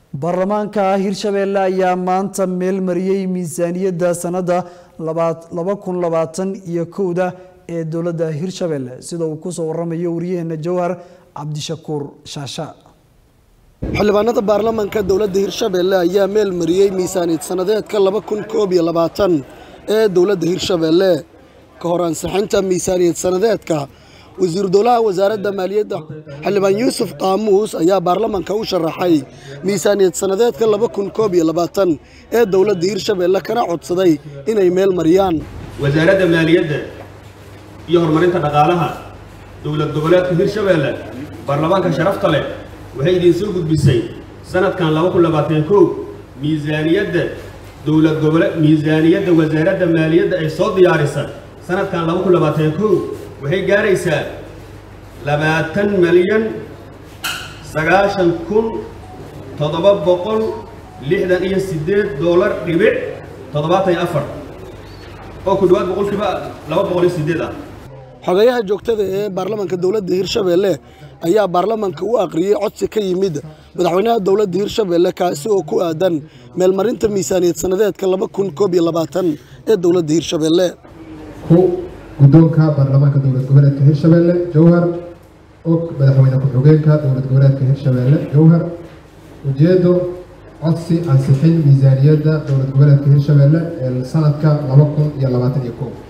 baarlamaanka hirshabeelle ayaa maanta meel mariyey miisaaniyadda sanada laba kun labaatan iyo kowda ee dowladda hirshabeelle sida uu kusoo waramayo wariyaheena jawhar cabdishakuur shaasha xildhibaanada baarlamaanka dowladda hirshabeelle ayaa meel mariyey miisaaniyad sanadeedka laba kun koob iyo labaatan ee dowladda hirshabeelle ka hor ansixinta miisaaniyad sanadeedka wasiiru dowlaha wasaaradda maaliyadda xildhibaan yuusuf qaamuus ayaa baarlamaanka u sharaxay miisaaniyad sanadeedka laba kun koob iyo labaatan ee dowladda hirshabeelle kana codsaday inay meel mariyaan wasaaradda maaliyadda iyo horumarinta dhaqaalaha dowlad goboleedka hirshabeelle baarlamaanka sharafta leh waxay idiin soo gudbisay sanadkan laba kun labaatan kow miisaaniyadda dowlad gobole miisaaniyadda wasaaradda maaliyadda ay soo diyaarisa sanadkan laba kun labaatan kow waxay gaaraysaa labaatan milyan sagaashan kun toddoba boqol lixdan iyo siddeed doolar dhibic toddobaatan iyo afar oo ku dhowaad boqolkiiba laba boqol iyo siddeed ah xogayaha joogtada ee baarlamaanka dowladda hirshabeelle ayaa baarlamaanka u aqriyey codsi ka yimid madaxweynaha dowladda hirshabeelle kaasi oo ku aadan meelmarinta miisaaniyad sanadeedka laba kun koob iyo labaatan ee dowladda hirshabeelle ku guddoonka baarlamaanka dowlad goboleedka hirshabeelle jowhar og madaxweyne ku-xigeenka dowlad goboleedka hirshabeelle jowhar ujeedo codsi ansixin miisaaniyadda dowlad goboleedka hirshabeelle ee sanadka laba kun iyo labaatan iyo kow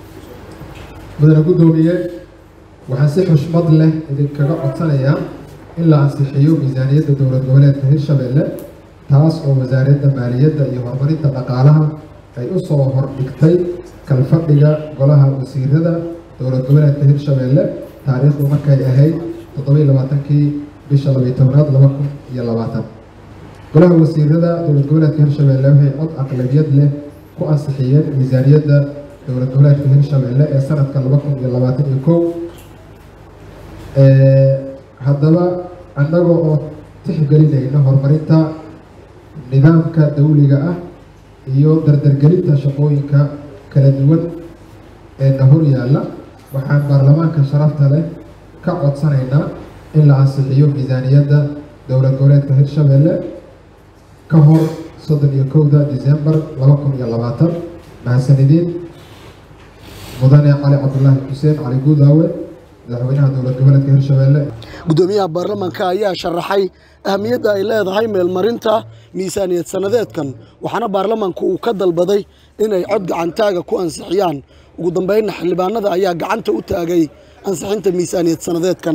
mudane guddoomiye waxaan si xushmad leh idinkaga codsanayaa in la ansixiyo miisaaniyadda dowlad goboleedka hirshabeelle taas oo wasaaradda maaliyadda iyo horumarinta dhaqaalaha ay u soo hordhigtay kalfadhiga golaha wasiirada dowlad goboleedka hirshabeelle taariikhdu markay ahayd toddobiyo labaatankii bisha labiyo tobnaad laba kun iyo labaatan golaha wasiirada dowlad goboleedka hirshabeelle waxay cod aqlabiyad leh ku ansixiyeen miisaaniyadda dowlad goboleedka hirshabeelle ee sanadka laba kun iyo labaatan iyo kow haddaba annaga oo tixgelinayna horumarinta nidaamka dawliga ah iyo dardargelinta shaqooyinka kala duwan ee na hor yaalla waxaan baarlamaanka sharafta leh ka codsanaynaa in la ansixiyo miisaaniyadda dowlad goboleedka hirshabeelle ka hor soddon iyo kowda disembar laba kun iyo labaatan mahadsanidin mudane cali cabdulaahi xuseen cali guudaawe madaxweynaha dowlad goboleedka hirshabeelle guddoomiyaha baarlamaanka ayaa sharaxay ahamiyadda ay leedahay meelmarinta miisaaniyad sanadeedkan waxaana baarlamaanku uu ka dalbaday inay cod gacantaaga ku ansixiyaan ugu dambeynna xildhibaanada ayaa gacanta u taagay ansixinta miisaaniyad sanadeedkan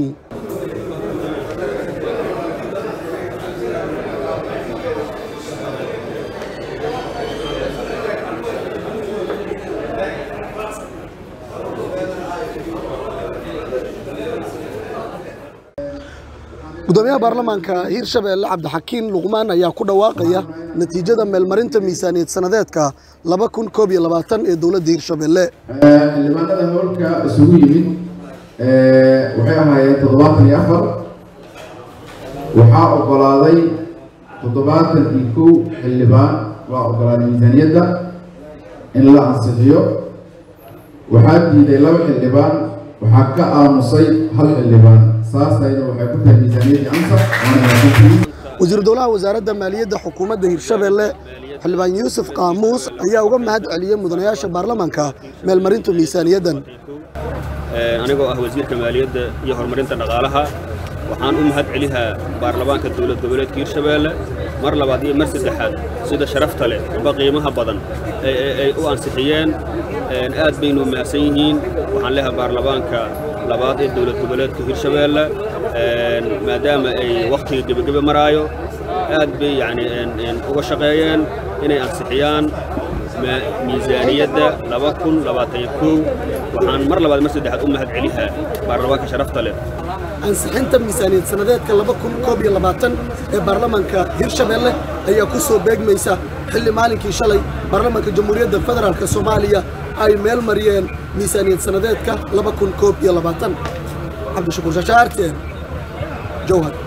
gudoomiyaha baarlamaanka hirshabeelle cabdixakiin luqmaan ayaa ku dhawaaqaya natiijada meelmarinta miisaaniyad sanadeedka laba kun koob iyo labaatan ee dowladda hirshabeelle xildhibaanada howlka isugu yimid waxay ahaayeen toddobaatan iyo afar waxaa ogolaaday toddobaatan iyo kow xildhibaan waa ogolaaday miisaaniyadda in la ansixiyo waxaa diiday laba xildhibaan waxaa ka aamusay hal xildhibaan saasayna waxay ku tahay miisaaniyaddii ansax wasiiru dowlaha wasaaradda maaliyadda xukuumadda hirshabeelle xildhibaan yuusuf qaamuus ayaa uga mahad celiyey mudanayaasha baarlamaanka meelmarinta miisaaniyaddan anigoo ah wasiirka maaliyadda iyo horumarinta dhaqaalaha waxaan u mahad celihaa baarlamaanka dowlad goboleedka hirshabeelle mar labaad iyo mar saddexaad sida sharafta leh amba qiimaha badan ay u ansixiyeen aad baynu mahadsan yihiin waxaan leeha baarlamaanka labaad ee dowlad goboleedka hirshabeelle maadaama ay wakhtiga gebagebe maraayo aad bay yani uga shaqeeyeen inay ansixiyaan miisaaniyadda laba kun labaatan kow waxaan mar labaad mar saddexaad u mahad celihaa baarlamaanka sharafta leh ansixinta miisaaniyad sanadeedka laba kun koob iyo labaatan ee baarlamaanka hirshabeelle ayaa ku soo beegmaysa xilli maalinkii shalay baarlamaanka jamhuuriyadda federaalk soomaaliya ay meel mariyeen miisaaniyad sanadeedka laba kun koob iyo labaatan cabdishakuur shashaarteen jowhar